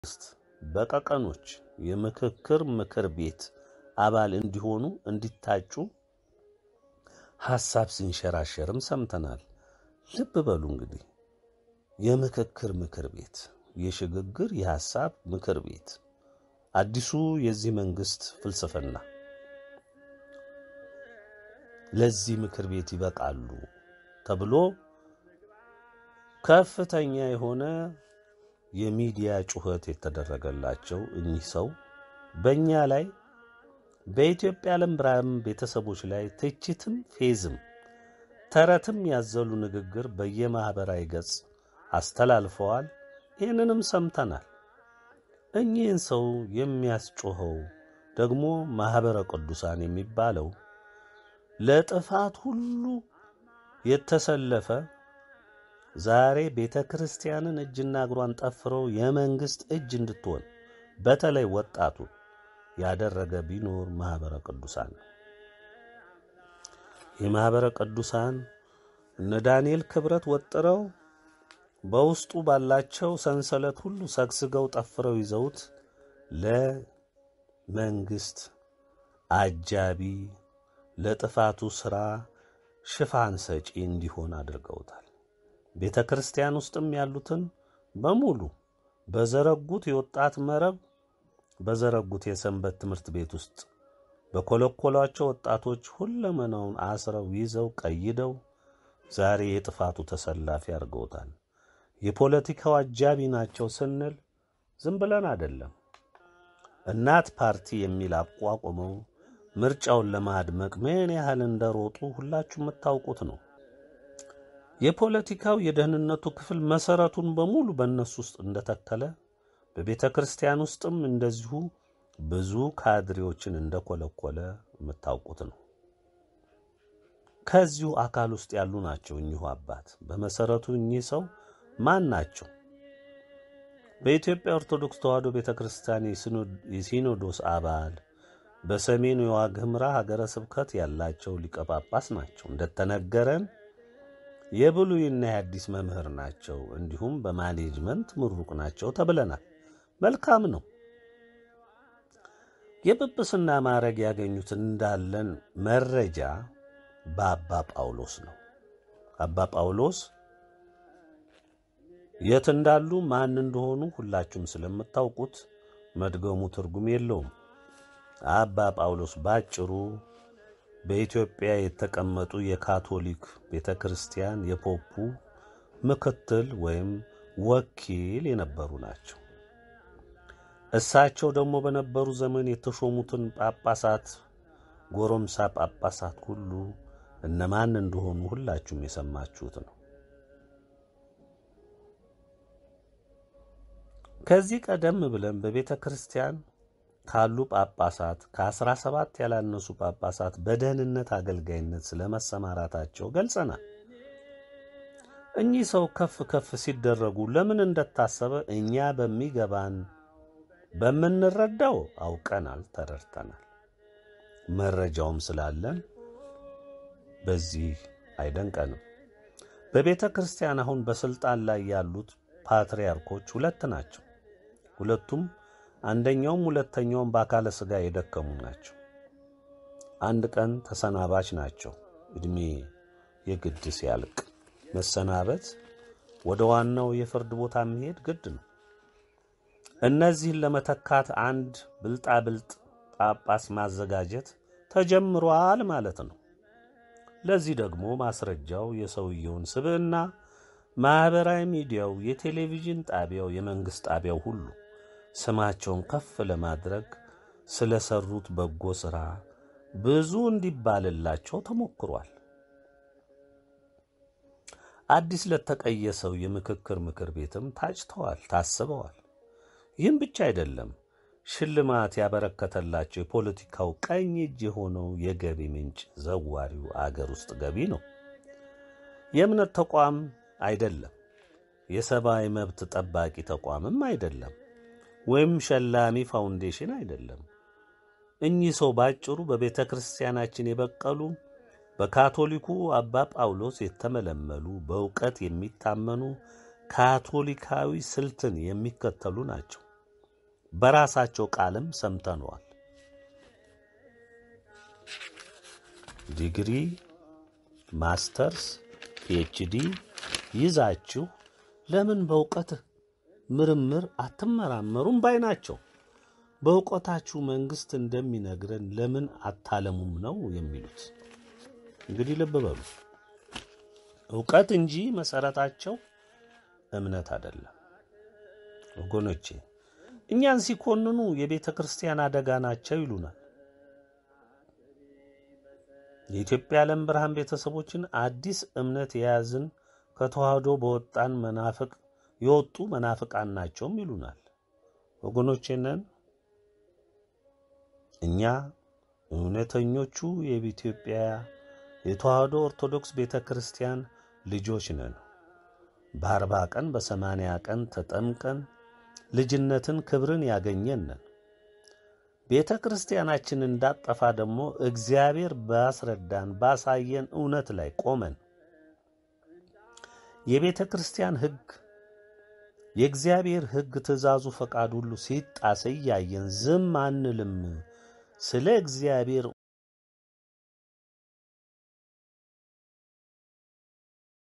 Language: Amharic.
መንግስት በቀቀኖች የምክክር ምክር ቤት አባል እንዲሆኑ እንዲታጩ ሐሳብ ሲንሸራሸርም ሰምተናል። ልብ በሉ እንግዲህ የምክክር ምክር ቤት የሽግግር የሐሳብ ምክር ቤት አዲሱ የዚህ መንግስት ፍልስፍና ለዚህ ምክር ቤት ይበቃሉ ተብሎ ከፍተኛ የሆነ የሚዲያ ጩኸት የተደረገላቸው እኚህ ሰው በእኛ ላይ በኢትዮጵያ ዓለም ብርሃን ቤተሰቦች ላይ ትችትም ፌዝም ተረትም ያዘሉ ንግግር በየማኅበራዊ ገጽ አስተላልፈዋል። ይህንንም ሰምተናል። እኚህን ሰው የሚያስጮኸው ደግሞ ማኅበረ ቅዱሳን የሚባለው ለጥፋት ሁሉ የተሰለፈ ዛሬ ቤተ ክርስቲያንን እጅና እግሯን ጠፍረው የመንግሥት እጅ እንድትሆን በተለይ ወጣቱ ያደረገ ቢኖር ማኅበረ ቅዱሳን ነው። የማኅበረ ቅዱሳን እነ ዳንኤል ክብረት ወጥረው በውስጡ ባላቸው ሰንሰለት ሁሉ ሰግስገው ጠፍረው ይዘውት ለመንግሥት አጃቢ ለጥፋቱ ሥራ ሽፋን ሰጪ እንዲሆን አድርገውታል። ቤተ ክርስቲያን ውስጥም ያሉትን በሙሉ በዘረጉት የወጣት መረብ በዘረጉት የሰንበት ትምህርት ቤት ውስጥ በኮለኮሏቸው ወጣቶች ሁለመናውን አስረው ይዘው ቀይደው ዛሬ የጥፋቱ ተሰላፊ አድርገውታል። የፖለቲካው አጃቢ ናቸው ስንል ዝም ብለን አይደለም። እናት ፓርቲ የሚል አቋቁመው ምርጫውን ለማድመቅ ምን ያህል እንደሮጡ ሁላችሁ የምታውቁት ነው። የፖለቲካው የደህንነቱ ክፍል መሰረቱን በሙሉ በእነሱ ውስጥ እንደተከለ በቤተ ክርስቲያን ውስጥም እንደዚሁ ብዙ ካድሬዎችን እንደኮለኮለ የምታውቁት ነው። ከዚሁ አካል ውስጥ ያሉ ናቸው እኚሁ አባት። በመሰረቱ እኚህ ሰው ማን ናቸው? በኢትዮጵያ ኦርቶዶክስ ተዋሕዶ ቤተ ክርስቲያን የሲኖዶስ አባል በሰሜኑ የዋግ ኽምራ ሀገረ ስብከት ያላቸው ሊቀ ጳጳስ ናቸው። እንደተነገረን የብሉይና የአዲስ መምህር ናቸው። እንዲሁም በማኔጅመንት ምሩቅ ናቸው ተብለናል። መልካም ነው። የጵጵስና ማዕረግ ያገኙት እንዳለን መረጃ በአባ ጳውሎስ ነው። አባ ጳውሎስ የት እንዳሉ ማን እንደሆኑ ሁላችሁም ስለምታውቁት መድገሙ ትርጉም የለውም። አባ ጳውሎስ ባጭሩ በኢትዮጵያ የተቀመጡ የካቶሊክ ቤተ ክርስቲያን የፖፑ ምክትል ወይም ወኪል የነበሩ ናቸው። እሳቸው ደግሞ በነበሩ ዘመን የተሾሙትን ጳጳሳት፣ ጎረምሳ ጳጳሳት ሁሉ እነማን እንደሆኑ ሁላችሁም የሰማችሁት ነው። ከዚህ ቀደም ብለን በቤተ ክርስቲያን ካሉ ጳጳሳት ከአስራ ሰባት ያላነሱ ጳጳሳት በደህንነት አገልጋይነት ስለመሰማራታቸው ገልጸናል። እኚህ ሰው ከፍ ከፍ ሲደረጉ ለምን እንደታሰበ እኛ በሚገባን በምንረዳው አውቀናል፣ ተረድተናል። መረጃውም ስላለን በዚህ አይደንቀንም። በቤተ ክርስቲያን አሁን በስልጣን ላይ ያሉት ፓትርያርኮች ሁለት ናቸው። ሁለቱም አንደኛውም ሁለተኛውም በአካለ ሥጋ የደከሙ ናቸው። አንድ ቀን ተሰናባች ናቸው። ዕድሜ የግድ ሲያልቅ መሰናበት፣ ወደ ዋናው የፍርድ ቦታ መሄድ ግድ ነው። እነዚህን ለመተካት አንድ ብልጣብልጥ ጳጳስ ማዘጋጀት ተጀምሯል ማለት ነው። ለዚህ ደግሞ ማስረጃው የሰውየውን ስብዕና ማኅበራዊ ሚዲያው፣ የቴሌቪዥን ጣቢያው፣ የመንግሥት ጣቢያው ሁሉ ስማቸውን ከፍ ለማድረግ ስለሰሩት በጎ ሥራ ብዙ እንዲባልላቸው ተሞክሯል። አዲስ ለተቀየሰው የምክክር ምክር ቤትም ታጭተዋል፣ ታስበዋል። ይህም ብቻ አይደለም፣ ሽልማት ያበረከተላቸው የፖለቲካው ቀኝ እጅ የሆነው የገቢ ምንጭ ዘዋሪው አገር ውስጥ ገቢ ነው። የእምነት ተቋም አይደለም፣ የሰብአዊ መብት ጠባቂ ተቋምም አይደለም፣ ወይም ሸላሚ ፋውንዴሽን አይደለም። እኚህ ሰው ባጭሩ በቤተ ክርስቲያናችን የበቀሉ በካቶሊኩ አባ ጳውሎስ የተመለመሉ በእውቀት የሚታመኑ ካቶሊካዊ ስልትን የሚከተሉ ናቸው። በራሳቸው ቃልም ሰምተነዋል። ዲግሪ፣ ማስተርስ፣ ፒኤችዲ ይዛችሁ ለምን በእውቀት ምርምር አትመራመሩም ባይ ናቸው። በእውቀታችሁ መንግስት እንደሚነግረን ለምን አታለሙም ነው የሚሉት። እንግዲህ ልብ በሉ፣ እውቀት እንጂ መሰረታቸው እምነት አይደለም። ወገኖቼ እኛን ሲኮንኑ የቤተ ክርስቲያን አደጋ ናቸው ይሉናል። የኢትዮጵያ ዓለም ብርሃን ቤተሰቦችን አዲስ እምነት የያዝን ከተዋህዶ በወጣን መናፍቅ የወጡ መናፍቃን ናቸውም ይሉናል። ወገኖቼ ነን እኛ እውነተኞቹ የኢትዮጵያ የተዋህዶ ኦርቶዶክስ ቤተ ክርስቲያን ልጆች ነን። በአርባ ቀን በሰማንያ ቀን ተጠምቀን ልጅነትን ክብርን ያገኘን ነን። ቤተ ክርስቲያናችን እንዳጠፋ ደግሞ እግዚአብሔር ባስረዳን ባሳየን እውነት ላይ ቆመን የቤተ ክርስቲያን ሕግ የእግዚአብሔር ሕግ ትእዛዙ፣ ፈቃድ ሁሉ ሲጣስ እያየን ዝም አንልም። ስለ እግዚአብሔር